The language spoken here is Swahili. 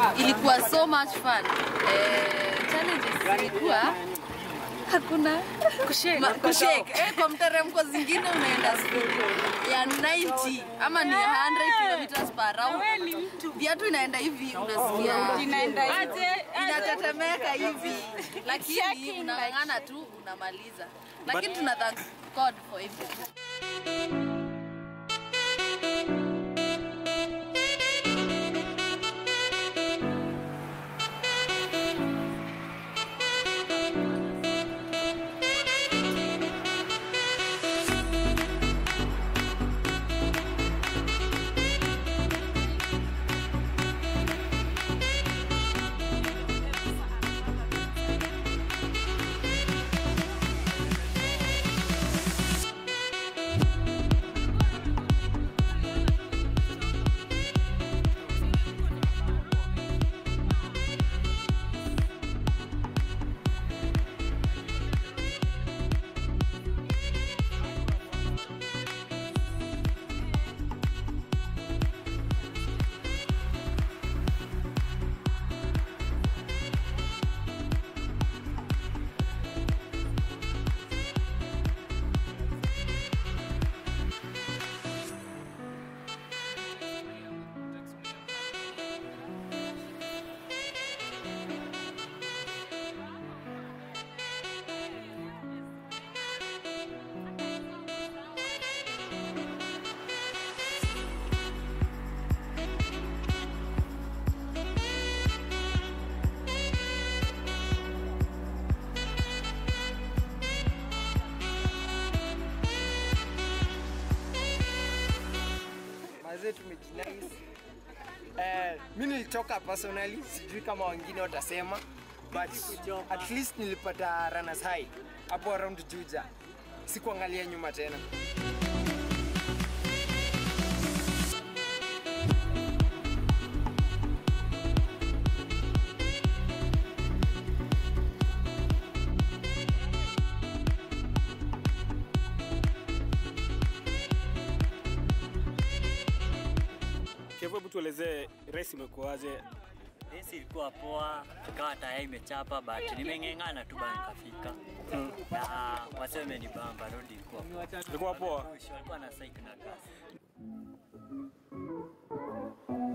ilikuwa so much fun. Eh, challenges zilikuwa hakuna kushake, Ma, kushake. Eh, kwa mteremko zingine unaenda speed ya 90 ama ni 100 kilometers per hour. Viatu inaenda hivi unasikia Inaenda aje? inatetemeka hivi, lakini unang'ang'ana tu unamaliza. Lakini tuna thank God for everything. mazee tumejinais. Eh, mi nilitoka personally, sijui kama wengine watasema but at least nilipata runners high hapo around Juja, sikuangalia nyuma tena. Kevo, hebu tuelezee race imekuwaje? Race ilikuwa poa, ikawa taya imechapa but nimeng'eng'ana tu bana nikafika. Na waseme ni bamba, road ilikuwa poa. Ilikuwa poa. Walikuwa na cycle na gas.